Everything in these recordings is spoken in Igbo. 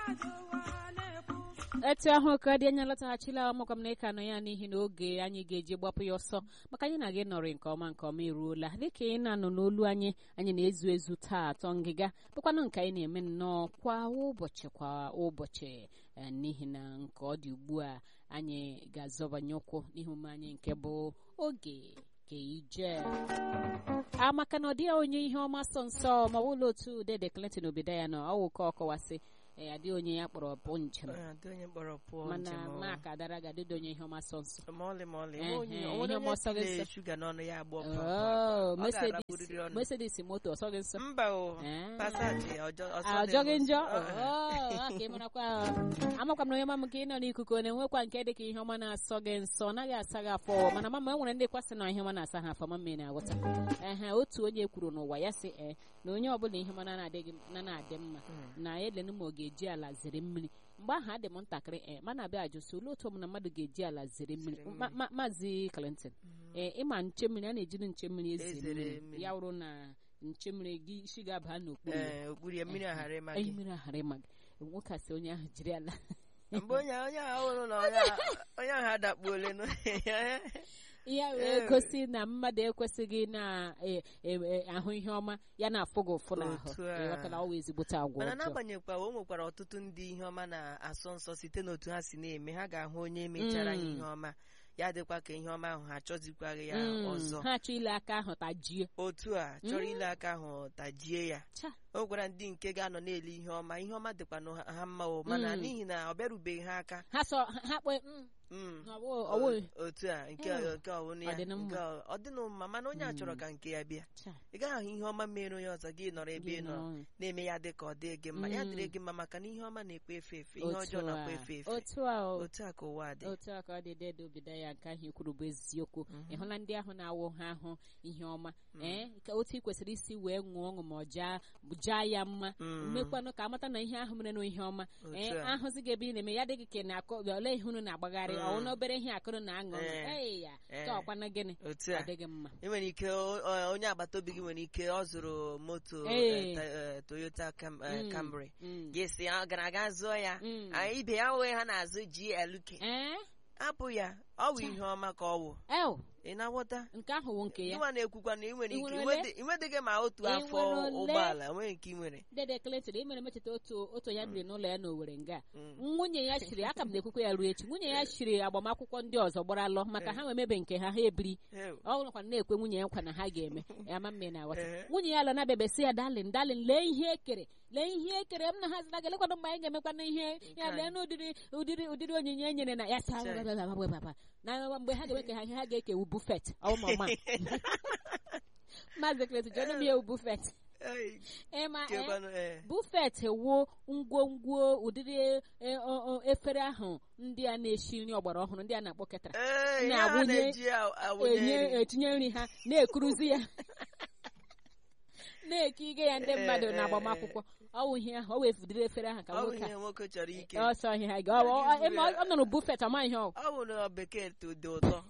etu ahụ ka dị anya lọtaghachila ọmụkwa m na ịka nọ ya n'ihi na oge anyị ga-eji gbapụ ya ọsọ maka anyị na gị nọrị nke ọma nke ọma eruola dịka ị na-anọ n'olu anyị anyị na-ezu ezu taa atọ ngịga bụkwanụ nke anyị na-eme nnọọ kwa ụbọchị kwa ụbọchị n'ihi na nke ọ dị ugbu a anyị ga-azọbanye ụkwụ n'ihe omume anyị nke bụ oge ka ije amaka na ọ dịghị onye ihe ọma sọ nsọ ma ọ bụla otu dede Clinton obodo ya nọ ọwụ ka ọkọwasị ee adịghị onye ya kpọrọ bụ njem mana maka dara ga-adịdo onye ihe ọma sọ nsọ shuga n'ọnụ ya agbọ Mercedes moto ọsọ gị nsọ mba o ọjọghị njọ ka ị marakwa amakwa m na onye mama ka ị nọ n'ikuku ọ na-enwekwa nke dịka ihe ọma na-asọ gị nsọ ọ naghị asa gị afọ mana mama e nwere ndị kwasị na ihe ọma na-asa ha afọ mama na-aghọta ehe otu onye kwuru n'ụwa ya sị ee na onye ọbụla ihe ọma na-adị mma na elenu ma ọ ga-eji ala zere mmiri mgbe ahụ adị m ntakịrị ee mana abịa ajụsị olee otu ọmụna mmadụ ga-eji ala zere mmiri maazị Clinton ee ịma nche mmiri a na-ejiri nche mmiri eze mmiri ya wụrụ na nche mmiri gị isi ga-aba n'okpuru ya mmiri aghara ịma gị mmiri aghara ịma gị nwoke asị onye ahụ jiri ala mgbe onye onye ahụ hụrụ na onye ahụ adakpuole ya wee gosi na mmadụ ekwesịghị na-ahụ ihe ọma ya na-afụ gị ụfụ n'ahụ ịghọtala ọwa ezigbote agwa mana n'agbanyeghịkwa o nwekwara ọtụtụ ndị ihe ọma na-asọ nsọ site n'otu ha si na-eme ha ga-ahụ onye mechara ihe ọma ya dịkwa ka ihe ọma ahụ ha achọzikwaghị ya ọzọ ha achọ ile aka ahụ tajie otu a chọrọ ile aka ahụ tajie ya o gwara ndị nke ga-anọ na-ele ihe ọma ihe ọma dịkwa ha mma o mana n'ihi na ọ bịarubeghị ha aka ha kpe otu a nke nke ọwụna ya ọ dịnụ mma mana onye a chọrọ ka nke ya bịa ị gaghị ahụ ihe ọma mere onye ọzọ gị nọrọ ebe ị nọ na-eme ya dị ka ọ dị gị mma ya dịrị gị mma maka na ihe ọma na-ekwe efe efe ihe ọjọọ na-akwa efe efe otu a ka ụwa dị otu a ka ọ dị dede obido ya nke ahụ ikwuru bụ eziokwu ị hụla ndị ahụ na-awụ ha ahụ ihe ọma ee ka otu ị kwesịrị isi wee ṅụọ ọṅụ ma ọ jaa ya mma mmekwanụ ka amata na ihe ahụ mere na ihe ọma ee ahụzi gị ebe ị na-eme ya dịghị ka na-akọ ole ihe unu na-agbagharị ọwụ na obere ihe akụrụ na-aṅụ ee ya ka ọkwana gịnị ọ dịghị mma ị nwere ike onye agbata obi gị nwere ike ọ zụrụ moto Toyota Camry ga-esi ọ gara aga zụọ ya ibe ya wee ha na-azụ GLK hapụ ya ọ bụ ihe ọma ka ọ wụ ị na-aghọta nke ahụ wụ nke ya ịnwa na-ekwukwa na ị nwere ike inwedịghị ma otu afọ ụgbọala nwere nke ị nwere dede Clinton ị mere mecheta otu otu ya biri n'ụlọ ya na Owerri nga nwunye ya shiri aka m na-ekwukwa ya ruo echi nwunye ya shiri agbamakwụkwọ ndị ọzọ gbara alọ maka ha nwemebe nke ha ha ebiri ọ bụrụkwa na-ekwe nwunye ya nkwa na ha ga-eme ya ma mme na aghọta nwunye ya lọ na-abịabesi ya dalin dalin lee ihe ekere lee ihe ekere m na ha zina ga-elekwana mgbe anyị ga-emekwana ihe ya lee na ụdịrị ụdịrị ụdịrị onyinye e nyere na ya sa na mgbe ha ga-eme ha ihe ha ga-ekewu bufet ọmụma maazị Clinton jọnụ m ewu bufet ịma bufet wo ngwongwo ụdịrị efere ahụ ndị a na-esi nri ọgbara ọhụrụ ndị a na-akpọ ketara na-abụnye etinye nri ha na-ekuruzi ya na-eke ige ya ndị mmadụ na agbamakwụkwọ ọwụ ihe ahụ o wefudiri efere ahụ ka nwoke chọrọ ike ọsọ ihe ha ga ọ nọrọ bufet ọma ihe ọ ọ bụ na bekee dị ụtọ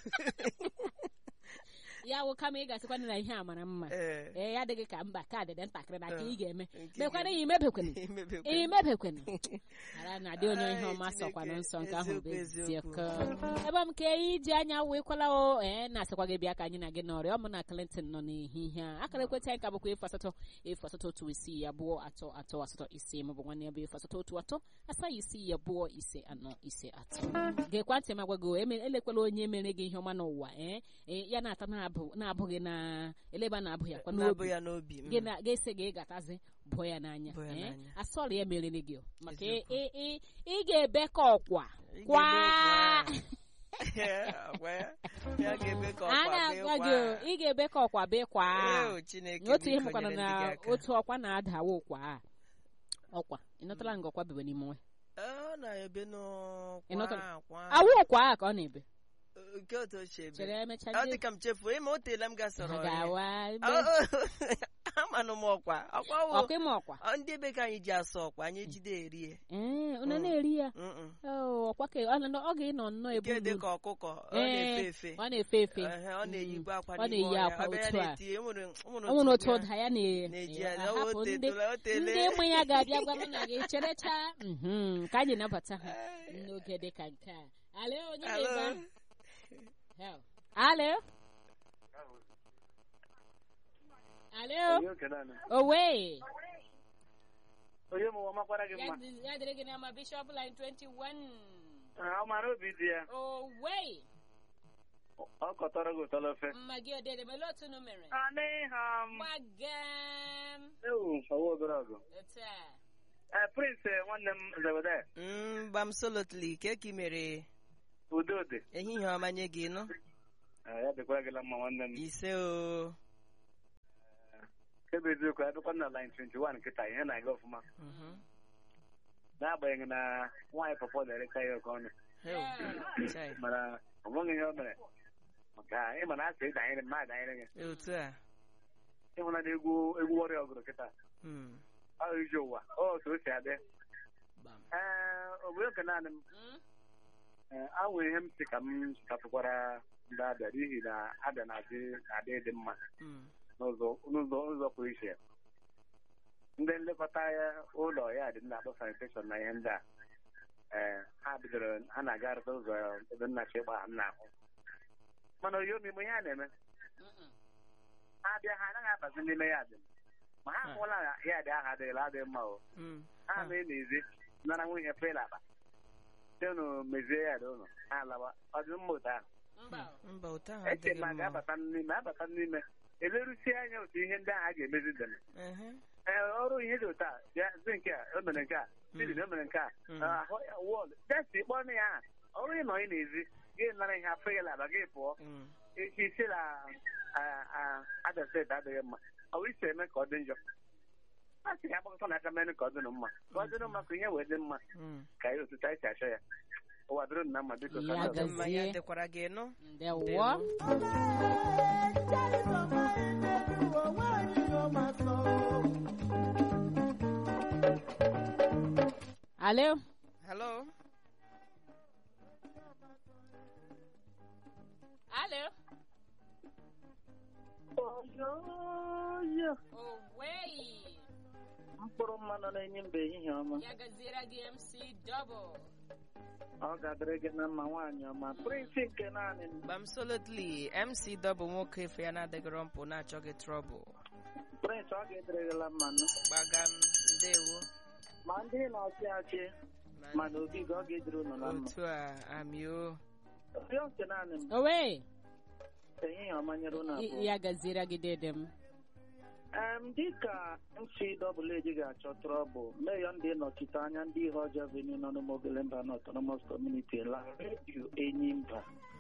ya wụ kama ị ga-asịkwa na ihe a mara mma ee ya adịghị ka mba ka dị ntakịrị na ka ị ga-eme mekwana ya imebekwana imebekwana ara na adị onye ihe ọma sọkwana nsọ nke ahụ bụ eziokọ ebe m ka iji anya weekwala o ee na-asịkwa gị bịa ka anyị na gị n'ọrịa ọmụ na Clinton nọ n'ehihie a akara ekwentị anyị ka bụkwa efu asatọ efu asatọ otu isii abụọ atọ atọ asatọ ise maọbụ nwanne ya bụ efu asatọ otu atọ asaghị isii abụọ ise anọ ise atọ ga-ekwa ntị ma gwago elekwala onye mere gị ihe ọma n'ụwa ee ya na-ata na na-abụghị na eleba na-abụghị akwa n'obi ga-ese gị ịgatazi bụọ ya n'anya asọrọ ya merere gị maka ị ga-ebe ka ọkwa kwa a na-agwa gị ị ga-ebe ka ọkwa bee kwa otu ihe mụkwara na otu ọkwa na-adawa ụkwa ọkwa ị nọtara nga ọkwa bebe n'ime nwe awụ ụkwa a ka ọ na-ebe nke otu ochie ebe chere emecha ọ dị ka m chefuo ịma o teela m gasọrọ gawa ama amanụ m ọkwa ọkwa wụ ọkwa ịma ọkwa ọ, ndị ebe ka anyị ji asụ ọkwa anyị jide erie ee unu na-eri ya Mm-mm. Oh, ọkwa ka ọ nọ- ọ ga-ịnọ nnọọ ebu nke dị ibu. ka ọkụkọ ọ na-efe Ee, efe ọ na-efe efe Ehe, ọ na-eyikwa akwa ọ n'ime na-eyi ọhịa. akwa Ọ bịa otu a. na-eti, o nwere- o nwere ọ nwere otu otu ụdị ụda ya na- na-eji ya ya, o ahapụ ndị tetụla, o tele. ndị ụmụ ya ga-abịa gwa m na gị cherecha Mhm, ka anyị nabata ha n'oge dị ka nke a alo onye Hello? na-ebe ahụ? Hell. alo alo Onye oke naanị. owe Onye mụ ọmakwara gị ya mma dị- ya dịrị gị na ma bishop line 21 Ah, ọ mara obi dị ya owe ọ kọtọrọ gị ụtọ n'ofe mma gị odede mele otu unu mere anịha m gbagam ewu ọwa obere ọgụ otu a ee prince nwanne m zebede Mm, gbamsolotli ka eki mere udo dị ehihie ọma nye gị nụ Eh, ya dịkwara gị na mma nwanne m ise o ebe eziokwu abịakwa na line 21 nkịta ihe na-aga ọfụma Mhm. n'agbanyeghị na nwaanyị pọpọ na-ereka ya oke ọnụ Heo. Chai. mana ọ nweghị ihe o mere maka ịma na asị ịdanyere m na-adanyere gị otu a ịhụna na egwu egwu ọrịa ọgụrụ kịta Mm. ahụ iji ụwa ọ otu o si adị Gbam. ee obodo nke naanị m Mm? Ee, a nwere ihe m si ka m chịkapụkwara ndị abịa n'ihi na abịa na-adị na-adị dị mma Mm. n'ụzọ n'ụzọ ụzọ pụrụ iche ndị nlekọta ya ụlọ ya dị na-akpọ sanitation na ihe ndị a ee ha bidoro ha na-aga arụta ụzọ ebe nnachi ịgba ha nna ahụ mana oyi omime ihe a na-eme Mm-mm. ha bịa ha anaghị abazi n'ime ya dị ma ha Ah. hụla na ya dị aha adịghịla adịghị mma o Mm. ha Ah. mee n'ezi nara nwunye fel akpa site unu mezie ya dị ụnụ ha alawa ọ dị mma otu ahụ mba mba otu ahụ eche adịghị ma mma ga-abata n'ime abata n'ime elerusie anya otu ihe ndị ahụ a ga-emezi dịrị Ehe. ee ọrụ ihe dị otu a bịa zi nke a o mere nke a bidi o mere nke a Mm. ahụ ya wọl jesi kpọọ ya aha ọrụ ị nọ ị na-ezi gị nara ihe afọ ya laba gị pụọ Mm. echi isi na Abia steeti adịghị mma ọ bụ isi eme ka ọ dị njọ a sị ya agbakọta n'aka mere ka ọ dịnụ mma ka ọ dịnụ mma ka ihe wee dị mma Mm. ka anyị otu anyị si achọ ya ụwa dịrị na mma biko ka Ya ndị Ọ dị ọzọ. mma gazie. ya dịkwara gị nụ ndewo alo Hello? alo Oyoyo, owei mkpụrụ mmanụ na-enye mba ehihie ọma ya gaziere gị mc double ọ ga-adịrị gị na mma nwaanyị ọma prinsi nke naanị m gbamsolotli mc dọbụ nwoke efe ya na-adịgịrọ mpụ na-achọghị trọbụl prins ọ ga-edere gị la mmanụ gbagam ndewo ma ndị na-achị achị ma na obi gị ọ ga-edere unu na mma otu a amio rịọ nke naanị m owei ehihie ọma nyere unu abụọ ya gaziere gị dede m em dịka nsi dọbụl eji ga-achọ trọbụl meyọ ndị nnọchite anya ndị ihe ọjọọ venu nọ n'ụmụogele mba na autonomous community la redio enyi mba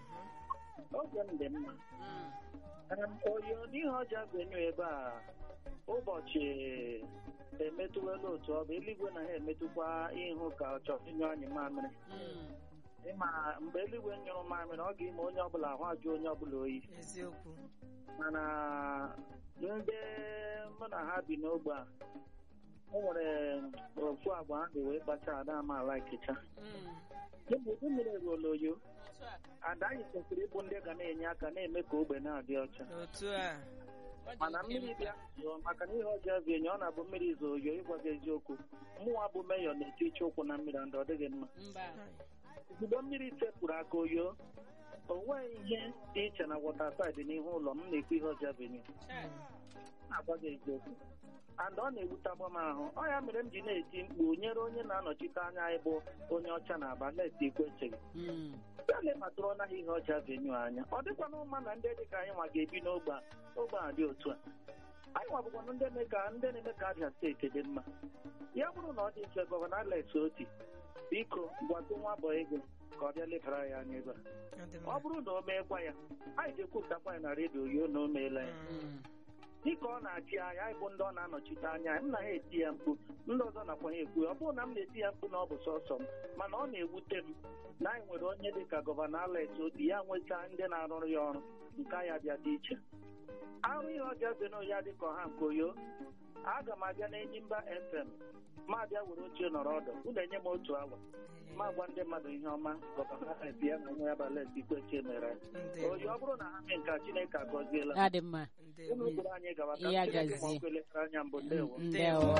oge m dị mma Mm. Em, oyo n'ihe ọjọọ venu ebe a ụbọchị emetụwela otu ọ bụ eluigwe na ha emetụkwa ihu ka ọ chọrọ ịnyụ anyị mamịrị Mm. ịma mgbe eluigwe nyụrụ mamịrị ọ ga-eme onye ọbụla ahụ ajụ onye ọbụla oyi eziokwu mana ndị mụ na ha bi n'ogbe a o nwere ofu agwa ha dị wee kpacha ada amaala ikecha Mm. mgbe udu mmiri eruola oyo Otu a. ada anyị kwesịrị ịbụ ndị ga na-enye aka na-eme ka ogbe na-adị ọcha otu a Ọ dị mana oke mmiri mkpa. bịa zụọ maka na ihe ọjọọ bụ enyi ọ na-abụ mmiri zoo oyo ịgwa gị eziokwu mụnwa bụ meyọ na-eti iche ụkwụ na mmiri ndị ọ dịghị mma mba ozugbo mmiri sepụrụ aka oyo o nweghị ihe dị iche na wọta saịdị n'ihu ụlọ m na-ekwu ihe ọjọọ bụ enyi Chai. na-agwa gị eziokwu and ọ na-ewutakwa m ahụ ọ ya mere m ji na-eti mkpu nyere onye na-anọchite anya anyị bụ onye ọcha na aba na-eti ekwe echeghị Mm. ya lebatụrụ ọnaghị ihe ọcha venyu anya ọ dịkwana mma na ndị dịka anyị nwa ga-ebi n'ogbe a ogbe a dị otu a anyị nwa bụkwanụ ndị na-eme ka ndị na-eme ka Abia steeti dị mma ya bụrụ na ọ dị mfe gọvanọ Alex Oti biko gwatụ nwa bọ ego ka ọ bịa lebara ya anya ebe a ọ dị ọ mma bụrụ na o meekwa ya anyị ga-ekwupụtakwa ya na redio yo na o meela ya Mm. Mm. dịka ọ na-achị anya anyị bụ ndị ọ na-anọchite anya m na ha eti ya mkpu ndị ọzọ nakwa ya ekwu ya. ọ bụrụ na m na-eti ya mkpu na ọ bụ sọsọ m mana ọ na-ewute m na anyị nwere onye dịka gọvanọ Alex Oti ya nweta ndị na-arụrụ ya ọrụ nke ya bịa dị iche ahụ ihe ọjọọ dị n'ụya dị ka ọha nke oyo aga m abịa n'Enyimba FM ma bịa were oche nọrọ ọdụ unu enye m otu awa ma gwa ndị mmadụ ihe ọma gọvanọ ya na onwe ya balet ikpechi mere oyi ọ bụrụ na ha mee nke a, Chineke agọziela ọ dị mma unu kwuru anyị gawa ka Ya Chineke ma gazie. ọkụ elekere anya mbụ ndewo ndewo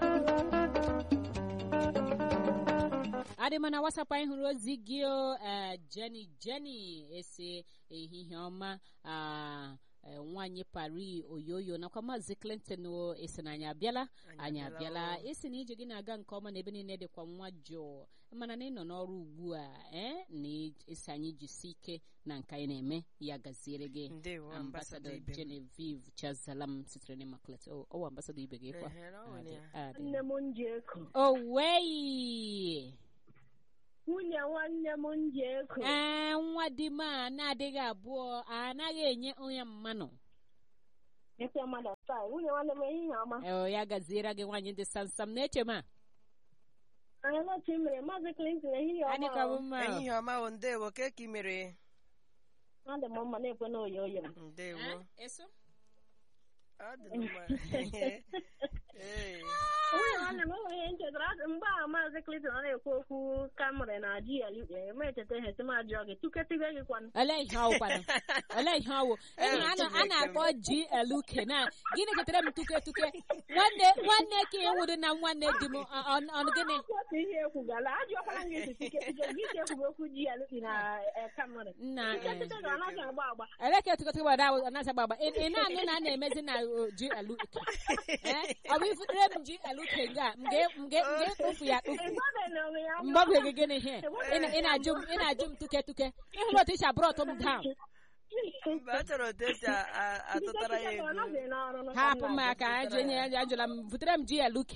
adịma na wasapụ anyị hụrụ ozi gị o eh, Jenny Jenny esi ehihie ọma ah, eh, nwaanyị pari oyoyo nakwa maazị Clinton o esi na anyị abịala anyị abịala isi na ije gị na-aga nke ọma na ebe niile dịkwa nwa jụụ mana na ịnọ n'ọrụ ugbu a eh, na esi anyị jisi ike na nke anyị na-eme ya gaziere gị ndewo ambasadọ ambasadọ ibe m Genevieve Chazalam sitere n'Immaculate ọ ọ ambasadọ ibe gị kwa Ehe, na ọ nwere ya. Adị. nne m nji eko Owei! nwunye nwanne m nji eko Ee, nwa di m a na-adịghị abụọ anaghị enye onye mmanụ. eke mmadụ taa nwunye nwanne m ehihie ọma Ee, ya gaziere gị nwaanyị dị samsam na-eche m a. anyị n'otu mere maazị Clinton ehihie Anyị ọma ka bụ o. mma. o. ehihie ọma o ndewo ka ka ị mere adị m mma na-ekwe na oyo oyo m ndewo Eh, eso? ọ dị mma Ee. nwunye nwanne m enweghị ihe nchetara Asị- mgbe a maazị Clinton ọ na-ekwu okwu kamịrị na GLA ma echeta ihe si m ajụọ gị tuketibe gị kwanụ Olee ihe ọwụ kwanụ? Olee ihe ọwụ? Ịhụ na a na- a na-akpọ GLK na gịnị chetara m tuke tuke nwanne nwanne ka ịnwụrụ na nwanne di m ọ- ọ- ọ gịnị? otu ihe ekwugala ajụọkwala gị esi tuketibe gị isi ekwugo okwu GLA na eh, kamịrị Nna eh, tuketibe gị ọ naghị agba agba Ele ka etukọta gbada ahụ anaghị agba agba. Ị ị na-anụ na a na-emezi na uh, GLK. Eh, Ọ bụ ifutere m GLK nga m ga- m ga- m ga-ekpofu ya kpofu. ịgbabe na onwe ya mgbagwe gị gịnị ihe ị na- ị na-ajụ m ị na-ajụ m tuke tuke ịhụrụ otu isi abụrụ ọtụ m down mba a chọrọ otu esi a- a- atụtara ya ego ha hapụ m aka ajụ enye ya ajụla m butere m GLK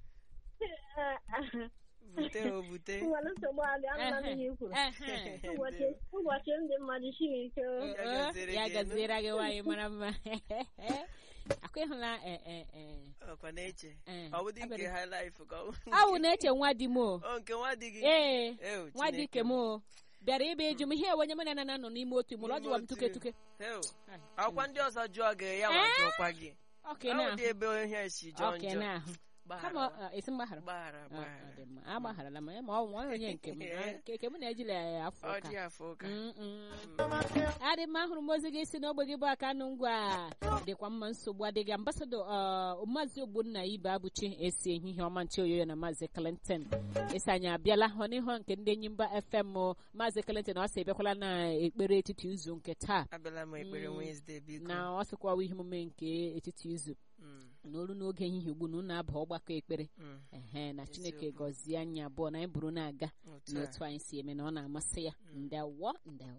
bute o bute nwere nsogbu adị anụla m ihe i kwuru Ehe. ụbọchị ụbọchị ndị mmadụ siri ike o. Ya Ọ, gaziere ya gị gaziere gị nwaanyị mara mma akwa ịhụla eh, eh, eh, ọkwa na-eche eh, ọ bụdị nke abịara- high life ka ọ awụ na-eche nwa di m o o nke nwa di gị ee Ew, nwa di Chineke ke m o bịara ịba eju m ihe onye mụ na na nọ n'ime otu ime ụlọ ọ jụwa m tuke tuke Ew, ọkwa ndị ọzọ jụọ gị ya nwa jụọkwa gị ọka ọ na dị ebe ihe si jọọ ọka njọ na-ahụ kama Gbaghara. ọ, esi mgbaghara gbaghara Ọ, ọ gbaghara dị mma agbagharala m ya ma ọ nwa onye nke m Ah, nke nke m na-ejila ya afọ ọ ụka dị afọ ụka Mm, mm. adị mma ahụrụ m ozi gị si n'ogbe gị bụ aka nụ ngwa dịkwa mma nsogbu adịghị ambasadọ uh, maazị ogbonna ibe abụchi esi ehihie ọma nche oyoyo na maazị clinton esi anyị abịala hụ n'ihu nke ndị enyi mba fm o. maazị clinton ọ sị ebiakwala na ekpere etiti izu nke taa abịala m ekpere Mm. Wednesday biko na ọ sịkwawa ihe omume nke etiti izu Mm, na olu n'oge ehihie ugbu na unu aba ọgbakọ ekpere mm, ehe na chineke Eziokwu. gọzie anyị abụọ na anyị buru na-aga otu a. n'otu anyị si eme na ọ na-amasị ya ndewo ndewo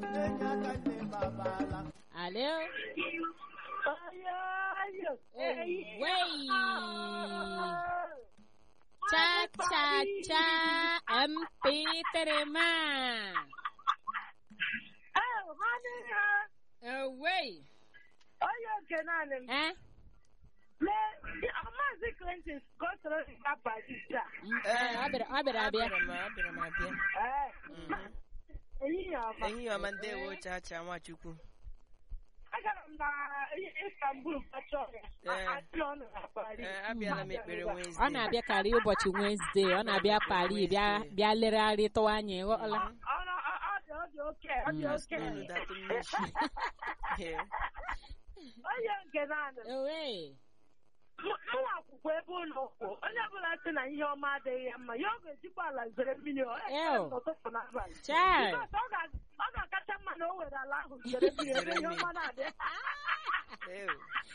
alo Owei! cha cha cha mp3 ma Owei! onye nke naanị m eh lee maazị Clinton gosoro ya Paris a Mm, eh, ọ bịara ọ bịara abịa Abịara m abịara m abịa Mhm. ehihie ọma ehihie ọma ndewo chacha nwachukwu agara m na Istanbul kpọchọ ya Ee. achị ọnụ na Paris Ee, abịala m ekpere ọ Wednesday na-abịakarị ụbọchị Wenesde ọ na-abịa Paris bịa bịa leregharịtụwa anyị ghọọla Ọ- ọ- ọ- ọ dị ọ dị oke ọ dị Mm. oke unu datụ m n'isi Ee, onye nke naanị m Owei! mụnwa akwụkwọ ebe ụlọ ụkwụ onye ọbụla sị na ihe ọma adịghị ya mma ya ọ ga-ejikwa ala zere mmiri ọ Ew. n'ụtụtụ n'abalị Chai! Because ọ ga- ọ ga-akacha mma na o were ala ahụ zere mmiri ebe ihe ọma na-adị ew.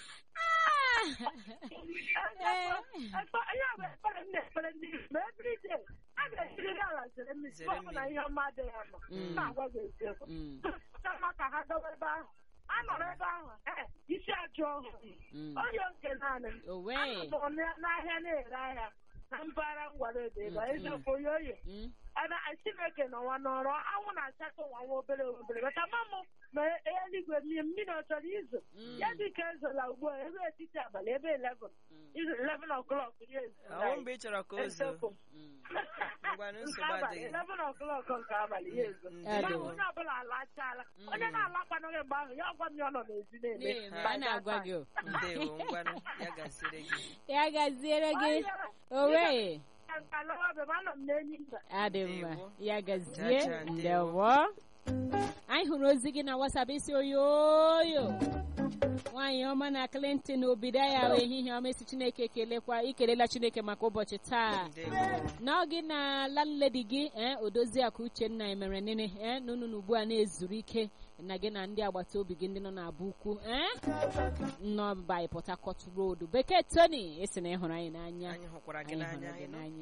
Ekpe- ihe a bụ ekpere m na-ekpere ndị Igbo. ma everyday a ga-ejiriri ala zere mmiri Zere mgbe ọbụla mmiri. ihe ọma adịghị ya mma Mm. m na-agwa gị eziokwu Mm, Ọcha mma ka ha gawa ebe ahụ a nọrọ ebe ahụ eh, isi ajọ ọhụrụ mm. onye nke naanị m Owei! Anọ m n'ahịa na-ere ahịa na mpaghara ngwara ebe ebe a, Mm, eziokwu onye oyi Mm, ana chineke nọwa n'ọrụ anwụ na-achata ụwa nwa obere obere bata mama ma eluigwe mmiri mmiri ọ chọrọ izo mm, ya dị ka ezola ugbu a ebe etiti abalị ebe 11 mm, izo 11 o'clock ya ezola ọwụ mgbe ị chọrọ ka o zoo eziokwu mm. ngwanụ nke nsogbu abalị adịghị 11 o'clock nke abalị ya ezo Mm, mgbe ahụ ndewo. onye ọbụla alachala onye na-alakwanụghị mgbe ahụ ya gwa m ya ọ nọ n'ezi na-eme Na-eme, a na-agwa gị o. ndewo ngwanụ ya gasịrị gị ya gaziere gị owe nka lọwa be ma anọ m n'enyi mba adị mma Ndewo. ya gazie Chacha, ndewo. ndewo anyị hụrụ ozi gị na wasap isi oyoyo nwaanyị ọma na clinton obido ya ehihie ọma esi chineke kelekwa ikelela chineke maka ụbọchị taa ndewo na gị na landlady gị ee odoziakụ uchenna emere nene ee na unu ugbu a na-ezuru ike na gị na ndị agbata obi gị ndị nọ n'aba ukwu ee nọ by port harcourt road bekee tony esi na ịhụrụ anyị n'anya anyị hụkwara gị anyị hụrụ n'anya gị ịnụ n'anya